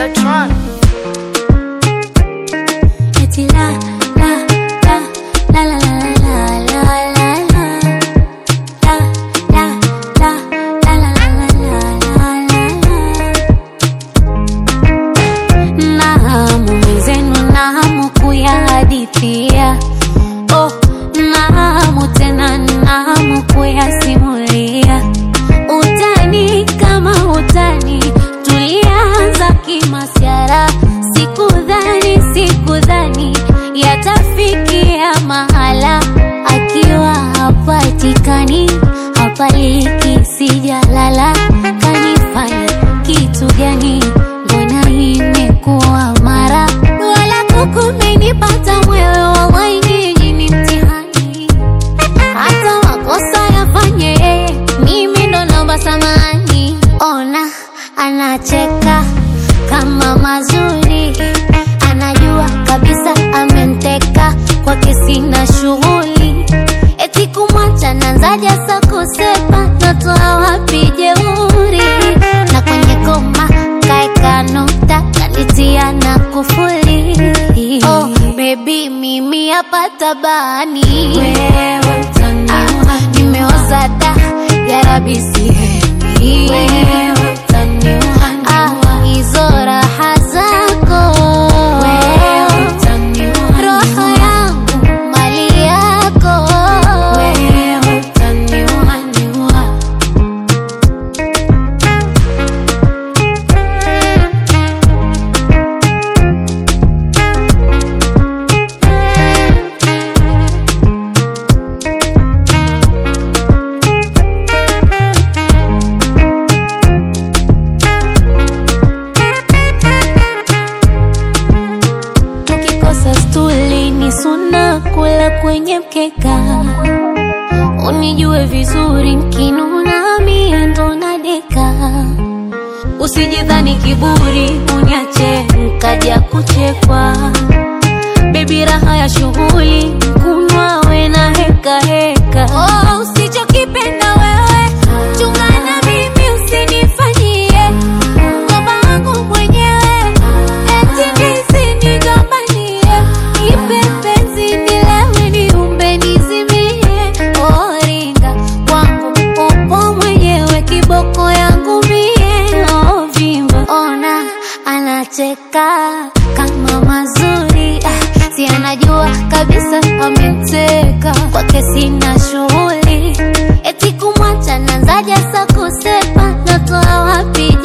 Tron. Eti la la la la la la la la la la la la la la la la la la na hamu mwenzenu na hamu kuyahadithia oh, na hamu tena na hamu kuyasimulia utani kama utani tulianza kimasyara sikudhani sikudhani yatafikia mahala akiwa hapatikani hapaliki sijalala kanifanya kitu gani mbona imekuwa mara wala kukumenipata mwewe wawaini nyinyi ni mtihani hata makosa yafanye yeye, mimi ndo naomba samani. Ona anacheka kama mazuri, anajua kabisa ameniteka kwake, sina shughuli eti kumwacha nanzaja sa kusepa, natoa wapi jeuri na kwenye koma kaeka nukta kanitia na kufuli oh, baby mimi hapa tabani wewe utaniua nimeoza da ya rabi sihemi wewe utaniua ah, hizo raha zako wewe utaniua roho yangu mali yako wewe utaniua niua Ukikosa stuli ni suna kula kwenye mkeka, unijue vizuri nkinuna mie ndo nadeka. Usijidhani kiburi uniache nkaja kuchekwa, bebi raha ya shughuli kunwa we na heka heka. Oh, usichokipenda wewe chungana mimi usinifanyie ngoma wangu mwenyewe eti nisinigombanie ipepenzi nilewe niumbe nizimie oringa wangu upo mwenyewe kiboko yangu mie ovimba ona anacheka kama mazuri ah, si anajua kabisa amemteka kwake sina shughuli eti kumwacha nanzaja sa kusepa natoa wapi